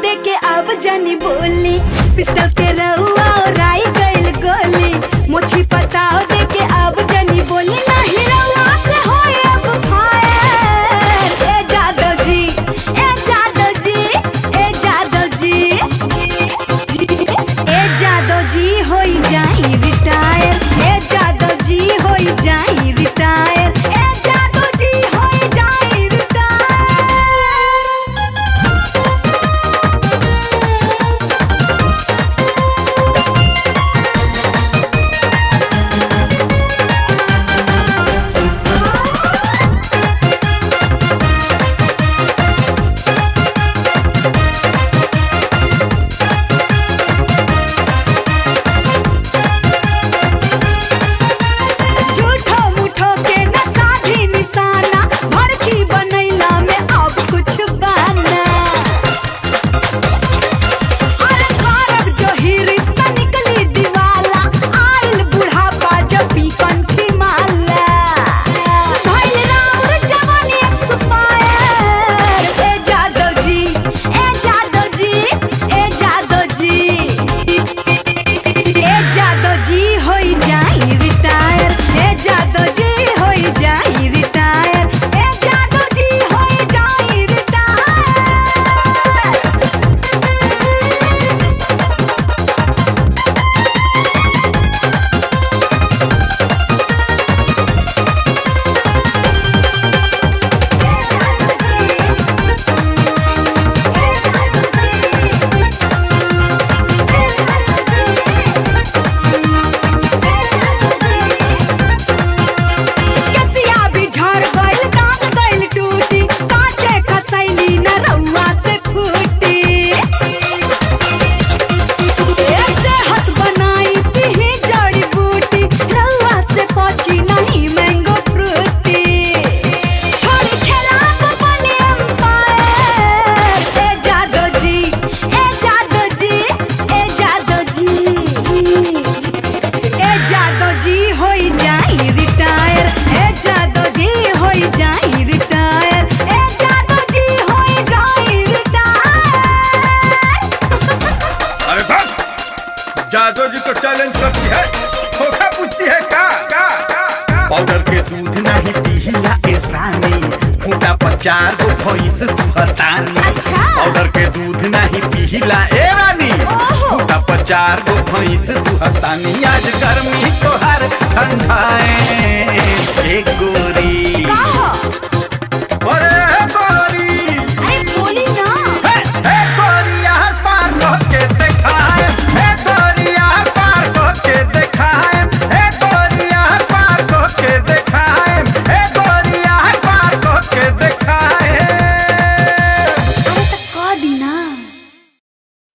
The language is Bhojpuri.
दे के अब जानी बोली पिस्टल के रउआ और आई गइल गोली मोछी पताओ दे के अब जानी बोली नहीं रउआ से होए अब फायर ए जादव जी ए जादव जी ए जादव जी ए जादव जी होई जाई रिटायर ए जादव जी होई जाई रिटायर ए जादव जी होई जाई रिटायर झूठो मूठो के न साधी निशाना भड़की बनैला में अब कुछ बाना अरे करब जो ही रिश्ता निकली दीवाला आइल बुढ़ापा जब पी कंठी माला भइल राउर जवानी एक्सपायर ए जादव जी ए जादव जी ए जादव जी ए जादव जी होई जाई रिटायर ए जादव जी होई जाई रिटायर ए जादव जी होई जाई रिटायर कसिया भी झड़ गइल दांत गइल टूटी काचे खसैली न रउआ से फूटी ऐसे हाथ बनाई पीही जड़ी बूटी रउआ से पची नहीं मैंगो फ्रूटी छोड़ी खेलाब बनी एम्पायर ए जादव जी ए जादव जी ए जादव जी जी ए जादव जी होई जाई रिटायर ए जादव जी होई जाई रिटायर ए जादव जी होई जाई रिटायर अरे बस जादव जी को चैलेंज करती है धोखा पूछती है का का का का? पाउडर के दूध नहीं पीला ए रानी फूटा पचार गो भैंस सुहतानी अच्छा। पाउडर के दूध नहीं पीला ए रानी ओहो। फूटा पचार गो भैंस सुहतानी आज गर्मी तोहार ठंडाए